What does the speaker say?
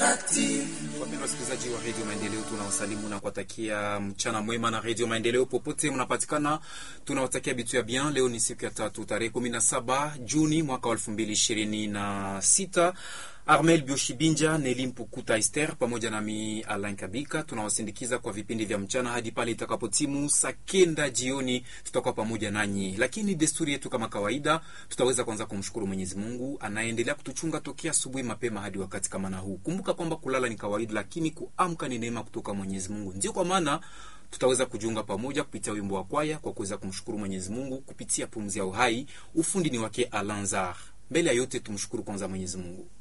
Wapendwa wasikilizaji wa redio Maendeleo, tunawasalimu na kuwatakia mchana mwema na redio Maendeleo popote mnapatikana. Tunawatakia bitu ya bien. Leo ni siku ya tatu tarehe kumi na saba Juni mwaka wa elfu mbili ishirini na sita. Armel Bioshibinja, Neli Mpukuta Ester pamoja nami Alain Kabika tunawasindikiza kwa vipindi vya mchana hadi pale itakapotimu saa kenda jioni, tutakuwa pamoja nanyi. Lakini desturi yetu kama kawaida, tutaweza kwanza kumshukuru Mwenyezi Mungu anaendelea kutuchunga tokea asubuhi mapema hadi wakati kama na huu. Kumbuka kwamba kulala ni kawaida, lakini kuamka ni neema kutoka Mwenyezi Mungu. Ndio kwa maana tutaweza kujiunga pamoja kupitia wimbo wa kwaya kwa kuweza kumshukuru Mwenyezi Mungu kupitia pumzi ya uhai. Ufundi ni wake Alanzar. Mbele ya yote tumshukuru kwanza Mwenyezi Mungu.